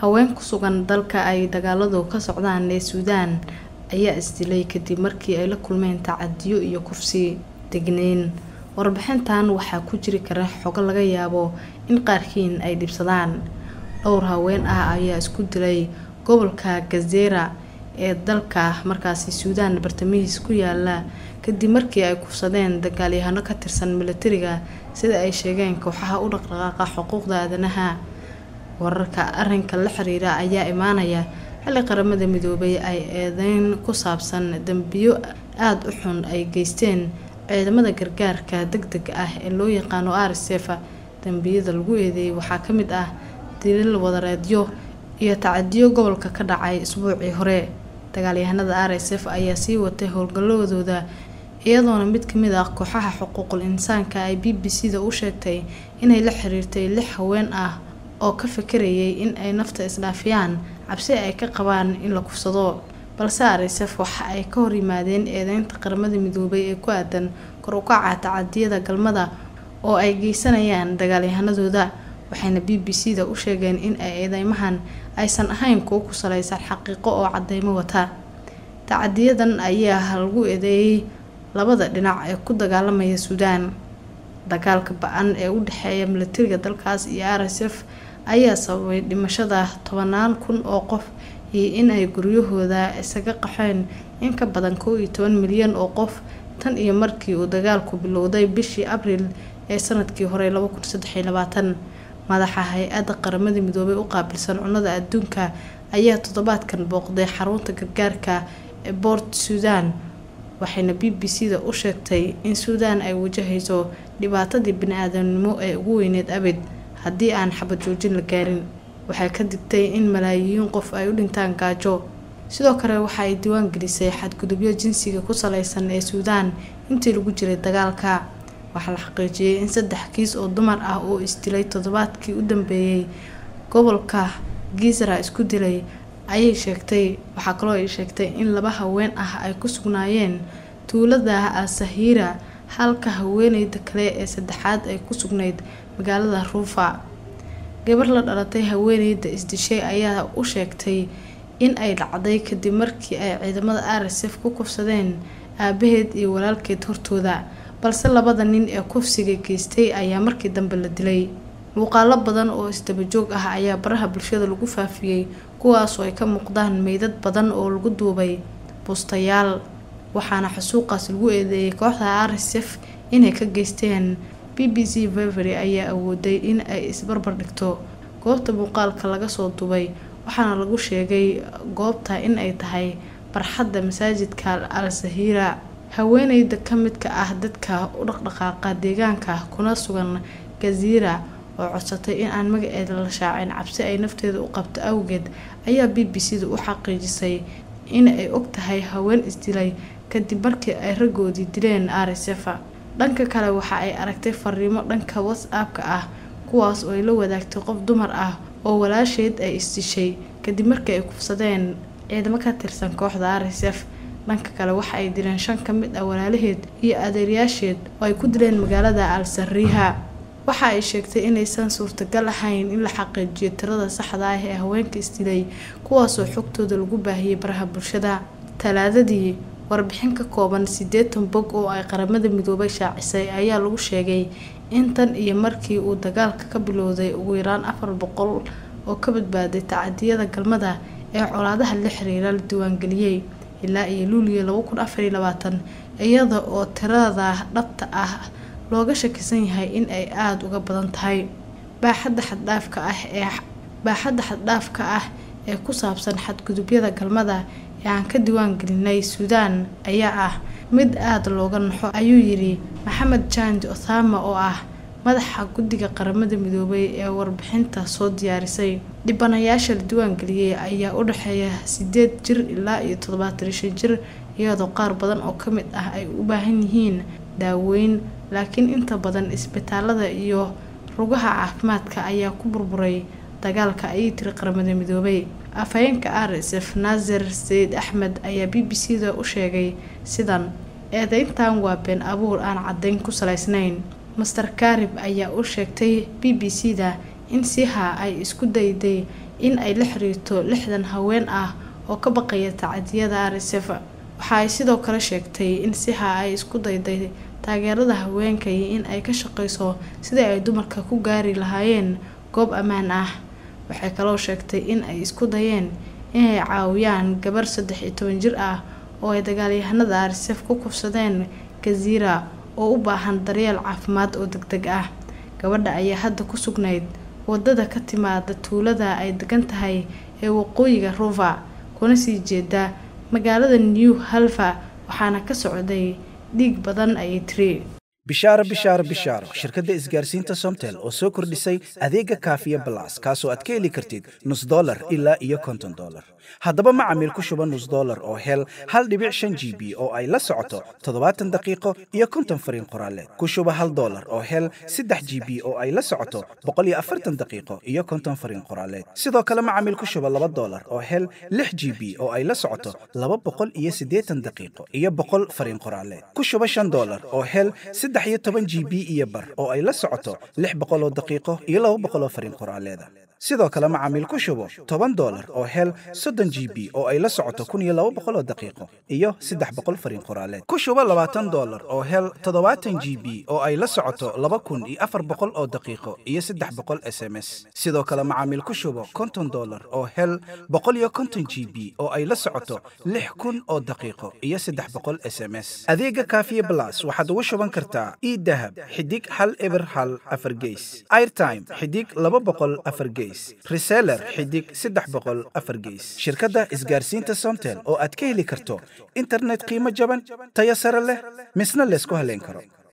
haween ku sugan dalka ay dagaaladu ka socdaan ee suudaan ayaa isdilay kadib markii ay la kulmeen tacadiyo iyo kufsi degneyn warbixintan waxaa ku jiri kara xogo laga yaabo in qaarkiin ay dhibsadaan dhowr haween ah ayaa isku dilay gobolka gazeera ee dalka markaasi suudaan bartamihiis ku yaala kadib markii ay kufsadeen dagaalyahano ka tirsan milatariga sida ay sheegeen kooxaha u dhaqdhaqaaqa xuquuqda aadanaha wararka arinka la xiriira ayaa imaanaya xilli qaramada midoobay ay eedeyn ku saabsan dembiyo aada u xun ay geysteen ciidamada gargaarka deg deg ah ee loo yaqaano rsf dembiyada lagu eedeeyay waxaa ka mid ah dilil wadareedyo iyo tacadiyo gobolka ka dhacay isbuucii hore dagaalyahanada r s f ayaa sii watay howlgalladooda iyadoona mid kamid ah kooxaha xuquuqul insaanka ay b b c da u sheegtay inay la xiriirtay lix haween ah oo ka fikirayay in ay nafta isdhaafiyaan cabsi ay ka qabaan in la kufsado balse arsf waxa ay ka hor yimaadeen eedeynta qaramada midoobay ee ku aadan kor ukaca tacadiyada galmada oo ay geysanayaan dagaalyahanadooda waxayna b b c da u sheegeen in ay eedeymahan aysan ahayn kuwo ku saleysan xaqiiqo oo cadeymo wata tacadiyadan ayaa lagu eedeeyay labada dhinac ee ku dagaalamaya suudaan dagaalka ba-an ee u dhexeeya milatariga dalkaas iyo r s f ayaa sababay dhimashada tobanaan kun oo qof iyo in ay guryahooda isaga qaxeen in ka badan kow iyo toban milyan oo qof tan iyo markii uu dagaalku bilowday bishii abriil ee sanadkii hore laba kun saddex iyo labaatan madaxa hay-adda qaramada midoobay u qaabilsan cunnada adduunka ayaa toddobaadkan booqday xarunta gargaarka ee boort suudaan waxayna b b c da u sheegtay in suudaan ay wajahayso dhibaatadii bani-aadamnimo ee ugu weyneed abid haddii aan xabad joojin la gaarin waxay ka digtay in malaayiin qof ay u dhintaan gaajo sidoo kale waxa ay diiwaan gelisay xadgudubyo jinsiga ku saleysan ee suudaan intii lagu jiray dagaalka waxaa la xaqiijiyay in saddex kiis oo dumar ah oo isdilay toddobaadkii u dambeeyey gobolka giisra isku dilay ayay sheegtay waxaa kaloo ay sheegtay in laba haween ah ay ku sugnaayeen tuulada al-sahiira halka haweeneyda kale ee saddexaad ay ku sugnayd magaalada ruufa gabar la dhalatay haweeneyda isdishay ayaa u sheegtay in ay dhacday kadib markii ay ciidamada r s f ku kufsadeen aabaheed iyo walaalkeed hortooda balse labada nin ee kufsiga geystay ayaa markii dambe la dilay muuqaalo badan oo isdabajoog ah ayaa baraha bulshada lagu faafiyey kuwaasoo ay ka muuqdaan meydad badan oo lagu duubay bustayaal waxaana xasuuqaas lagu eedeeyay kooxda r s f inay ka geysteen b b c vevery ayaa awooday in ay isbarbar dhigto goobta muuqaalka laga soo duubay waxaana lagu sheegay goobta in ay tahay barxadda masaajidka al sahiira haweeneyda ka midka ah dadka u dhaqdhaqaaqa deegaanka kuna sugan gaziira oo codsatay in aan magaceeda la shaacin cabsi ay nafteeda u qabto awgeed ayaa b b c da u xaqiijisay in ay og tahay haween isdilay kadib markii ay raggoodii dileen r s f dhanka kale waxa ay aragtay fariimo dhanka whatsapp-ka ah kuwaas oo ay la wadaagtay qof dumar ah oo walaasheed ay isdishay kadib markii ay kufsadeen ciidamo ka tirsan kooxda r s f dhanka kale waxa ay dileen shan ka mid ah walaalaheed iyo adeeryaasheed oo ay ku dileen magaalada al sariiha waxa ay sheegtay inaysan suurtagal ahayn in la xaqiijiyo tirada saxda ah ee haweenka isdilay kuwaasoo xogtooda lagu baahiyey baraha bulshada talaadadii warbixin ka kooban siddeetan bog oo ay qaramada midoobay shaacisay ayaa lagu sheegay in tan iyo markii uu dagaalka ka bilowday ugu yaraan afar boqol oo ka badbaaday tacadiyada galmada ee colaadaha la xiriira la diiwaangeliyey ilaa iyo luuliyo laba kun afariyo labaatan iyada oo tirada dhabta ah looga shakisan yahay in ay aada uga badan tahay baaxadda xaddhaafka ah ee baaxadda xaddhaafka ah ee ku saabsan xadgudubyada galmada ee aan ka diiwaan gelinay suudaan ayaa ah mid aada looga naxo ayuu yidhi maxamed janj othama oo ah madaxa guddiga qaramada midoobay ee warbixinta soo diyaarisay dhibanayaasha la diiwaangeliyey ayaa u dhexeeya sideed jir ilaa iyo toddobaatan shan jir iyadoo qaar badan oo ka mid ah ay u baahan yihiin daaweyn laakiin inta badan isbitaalada iyo rugaha caafimaadka ayaa ku burburay dagaalka ayay tiri qaramada midoobay afhayeenka r s f naasir sayid axmed ayaa b b c da u sheegay sidan eedeyntan waa been abuur aan caddayn ku salaysnayn master karib ayaa u sheegtay b b c da in siha ay isku dayday in ay la xiriirto lixdan haween ah oo ka baqaya tacadiyada rsf waxa ay sidoo kale sheegtay in siha ay isku dayday taageerada haweenka iyo in ay ka shaqeyso sidii ay dumarka ku gaari lahaayeen goob ammaan ah waxay kaloo sheegtay in ay isku dayeen inay caawiyaan gabar saddex iyo toban jir ah oo ay dagaalyahanada rsf ku kufsadeen gaziira oo u baahan daryeel caafimaad oo deg deg ah gabadha ayaa hadda ku sugnayd wadada ka timaada tuulada ay degan tahay ee waqooyiga ruva kuna sii jeeda magaalada new halfa waxaana ka socday dhiig badan ayay tiri bishaaro bishaaro bishaaro shirkadda isgaarsiinta somtel oo soo kordhisay adeega kaafiya balas kaasoo aad ka heli kartid nus dolar ilaa iyo konton dolar haddaba macamiil ku shuba nus dolar oo hel hal dhibic shan g b oo ay la socoto toddobaatan daqiiqo iyo konton fariin qoraaleed ku shuba hal dolar oo hel saddex g b oo ay la socoto boqol iyo afartan daqiiqo iyo konton fariin qoraaleed sidoo kale macamiil ku shuba laba dolar oo hel lix g b oo ay la socoto laba boqol iyo siddeetan daqiiqo iyo boqol fariin qoraaleed ku shuba shan dolar oo hel saddex iyo toban g b iyo bar oo ay la socoto lix boqoloo daqiiqo iyo laba boqoloo fariin qoraaleeda sidoo kale macaamiil ku shubo toban dolar oo hel soddon g b oo ay la socoto kun iyo laba boqoloo daqiiqo iyo saddex boqol fariin qoraaleed ku shubo labaatan dolar oo hel toddobaatan g b oo ay la socoto laba kun iyo afar boqol oo daqiiqo iyo saddex boqol s m s sidoo kale macaamiil ku shubo konton dolar oo hel boqol iyo konton g b oo ay la socoto lix kun oo daqiiqo iyo saddex boqol s m s adeega kaafiye blas waxaad ugu shuban kartaa idahab xidig hal eber hal afar geys airtime xidig laba boqol afar geys reseller xidig saddex boqol afar geys shirkadda isgaarsiinta somtel oo aad ka heli karto internet qiimo jaban tayo sare leh misna laysku haleyn karo